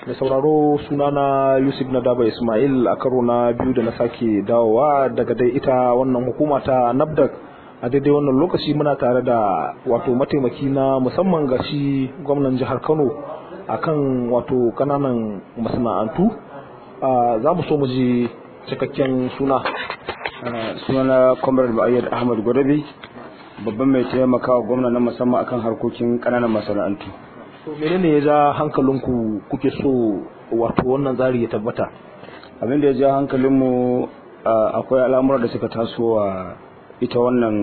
da sauraro sunana yusuf na daba ismail a karo na biyu da na sake dawowa daga dai ita wannan hukuma ta nafdak a daidai wannan lokaci muna tare da wato mataimaki na musamman ga shi gwamnan jihar kano akan wato kananan masana'antu za mu so mu ji cikakken suna sunana comrade ma'ayyar ahmad gwadabi babban mai taimakawa gwamna na musamman akan harkokin kananan masana'antu to menene ya ja hankalinku kuke so wato wannan tsari ya tabbata abin da ya ja hankalinmu akwai al'amura da suka taso wa ita wannan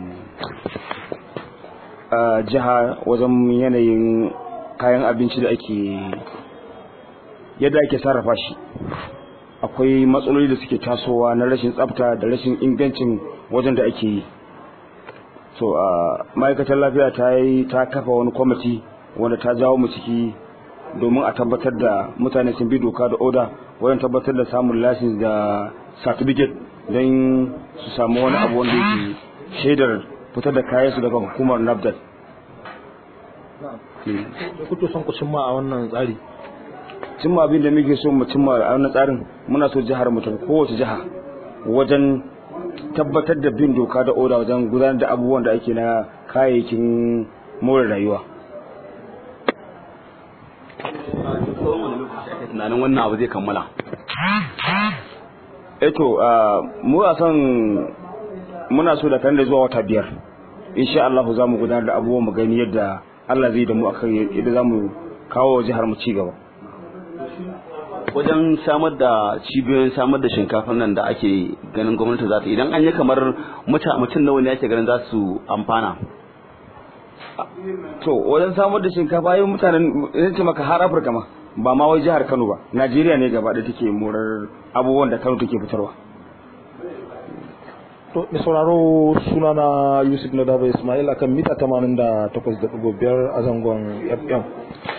jiha wajen yanayin kayan abinci da ake yadda ake sarrafa shi akwai matsaloli da suke tasowa na rashin tsafta da rashin ingancin wajen da ake yi so ma'aikatar lafiya ta yi ta kafa wani kwamiti wanda ta jawo mu ciki domin a tabbatar da mutane sun bi doka da oda wajen tabbatar da samun lasin da certificate don su samu wani abu wanda yake shaidar fitar da kayan su daga hukumar nafdal da kuke son ku cimma a wannan tsari cimma abin da muke so mu cimma a wannan tsarin muna so jihar mu ta kowace jiha wajen tabbatar da bin doka da oda wajen gudanar da abubuwan da ake na kayayyakin more rayuwa tunanin wannan abu zai kammala eto mu a son muna so da kan da zuwa wata biyar insha Allah za mu gudanar da abubuwan mu gani yadda Allah zai da mu akan yadda za mu kawo jihar mu ci gaba wajen samar da cibiyoyin samar da shinkafa nan da ake ganin gwamnati za ta idan an yi kamar mutum nawa ne ake ganin za su amfana to wajen samar da shinkafa yau mutanen zai ce maka har afirka ma ba ma wai jihar kano ba najeriya ne gaba da take morar abubuwan da kano take fitarwa to mai sauraro sunana yusuf na daba ismail akan mita 88.5 a zangon fm